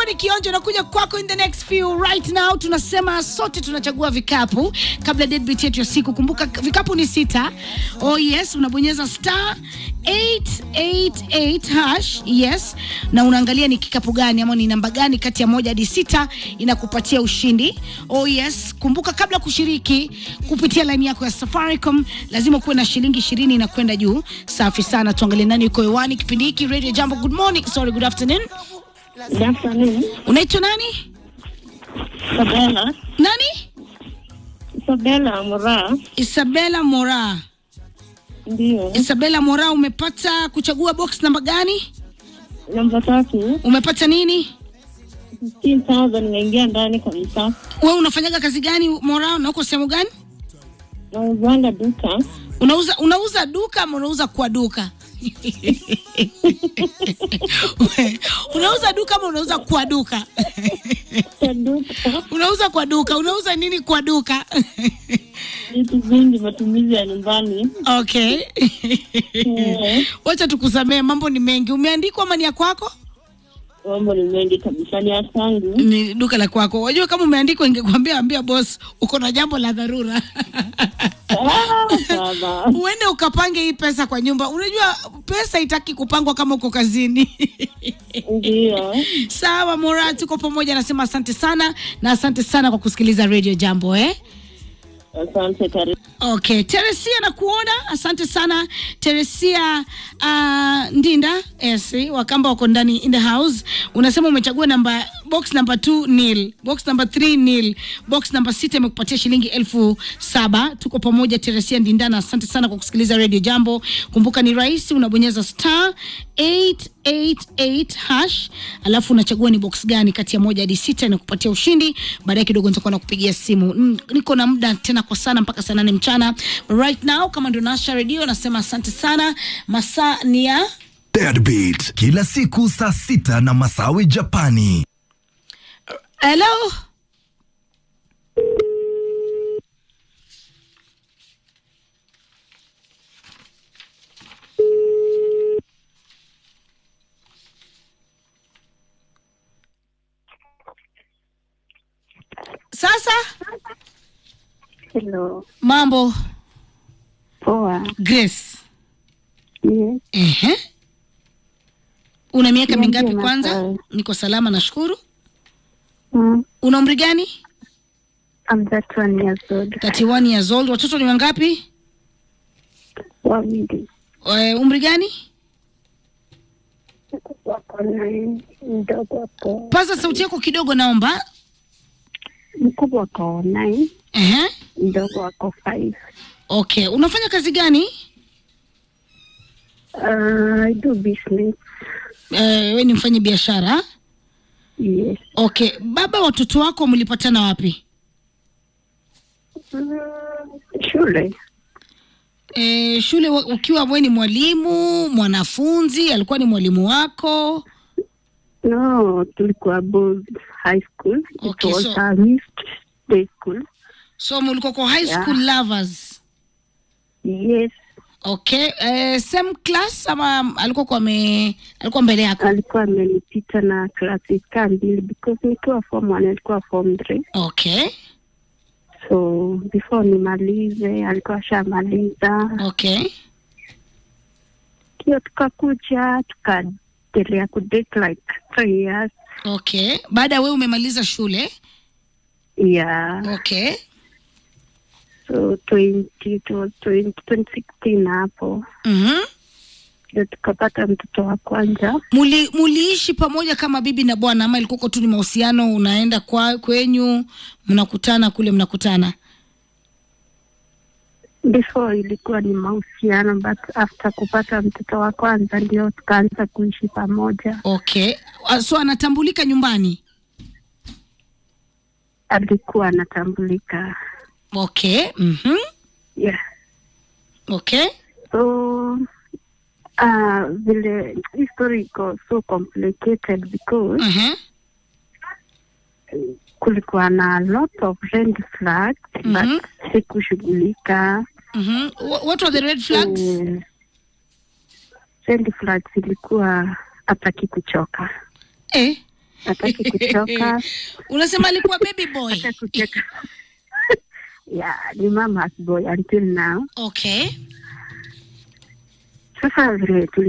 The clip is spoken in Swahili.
ni kionjo nakuja kwako in the next few right now. Tunasema sote tunachagua vikapu kabla deadbeat yetu ya siku. Kumbuka vikapu ni sita. Oh yes, unabonyeza star 888 hash yes, na unaangalia ni kikapu gani ama ni namba gani kati ya moja hadi sita inakupatia ushindi. Oh yes, kumbuka kabla kushiriki kupitia line yako ya Safaricom lazima kuwe na shilingi ishirini na kwenda juu. Safi sana, tuangalie nani yuko hewani kipindi hiki. Radio Jambo, good morning, sorry, good afternoon. Good afternoon. Unaitwa nani? Isabella. Nani? Isabella Mura. Isabella Mora. Ndio. Isabella Mora, umepata kuchagua box namba gani? Namba tatu. Umepata nini? 15,000 nimeingia ndani kabisa. Wewe unafanyaga kazi gani Mora, na uko sehemu gani? Nauzanga duka. Unauza unauza duka ama unauza kwa duka? unauza duka ama unauza kwa duka? Kwa duka. unauza kwa duka, unauza nini kwa duka? Vitu vingi matumizi ya nyumbani. okay. Eh, Wacha tukusamee, mambo ni mengi. Umeandikwa ama ni ya kwako? Mambo ni mengi kabisa ni ya kwangu. Ni duka la kwako. Wajua kama umeandikwa, ingekwambia ambia boss uko na jambo la dharura Ah, baba. uende ukapange hii pesa kwa nyumba. Unajua pesa itaki kupangwa kama uko kazini. Ndio. Sawa Mora, tuko pamoja. Nasema asante sana na asante sana kwa kusikiliza Radio Jambo eh? Asante karibu. Okay, Teresia nakuona, asante sana Teresia uh, Ndinda yes, Wakamba wako ndani in the house. Unasema umechagua namba box number 2 nil, box number 3 nil, box number 6 imekupatia shilingi elfu saba. Tuko pamoja Teresia Ndinda, na asante sana kwa kusikiliza Radio Jambo. Kumbuka ni rahisi, unabonyeza star 888 hash, alafu unachagua ni box gani kati ya moja hadi sita inakupatia ushindi. Baadaye kidogo nitakuwa nakupigia simu. Mm, niko na muda tena kwa sana mpaka saa nane mchana. Right now kama ndio nasha redio nasema asante sana. Masaa ni ya Deadbeat kila siku saa sita na Masawi Japani. hello. Sasa Hello. mambo Poa. Grace. Yes. Ehe. Una miaka Niambie mingapi kwanza? Masawe. Niko salama nashukuru. Mm. Una umri gani? I'm that one years old. 31 years old. Watoto ni wangapi? Wawili. Eh, umri gani? Wako nine. Mdogo wako. Paza sauti yako kidogo naomba. Mkubwa wako nine. Ehe. Mdogo wako five. Okay. Unafanya kazi gani? Uh, I do business. Eh, we ni mfanyi biashara. Yes. Okay. Baba watoto wako mlipatana wapi? Mm, shule. Eh, shule wa- ukiwa we ni mwalimu, mwanafunzi, alikuwa ni mwalimu wako. No, tulikuwa both high school. Okay, It was so- a mixed day school. So mlikuwa kwa high Yeah. school lovers. Yes. Okay. Eh, same class ama alikuwa kwa me, alikuwa mbele yako? Alikuwa amenipita na classes kaa mbili because nikiwa form one alikuwa form three. Okay. So before nimalize alikuwa ashamaliza. Okay. Hiyo tukakuja tukaendelea kudate like three years. Okay. Baada ya wewe umemaliza shule. Yeah. Okay. So 20, it was 20, 2016 hapo Mhm. ndio tukapata mtoto wa kwanza. Muli, muliishi pamoja kama bibi na bwana ama ilikuwa tu ni mahusiano unaenda kwa kwenyu mnakutana kule mnakutana? Before ilikuwa ni mahusiano but after kupata mtoto wa kwanza ndio tukaanza kuishi pamoja. Okay. Ah, So anatambulika nyumbani? Alikuwa anatambulika. Okay. Mhm. Yeah. Okay. So uh, vile hii story iko so complicated because Mhm. kulikuwa na lot of red flags Mhm. but sikushughulika. Mhm. Wha- What were the red flags? Eh, red flags ilikuwa hataki kuchoka Eh. hataki kutoka unasema alikuwa baby boy hata kucheka yeah, ni mama boy until now okay sasa vile tuli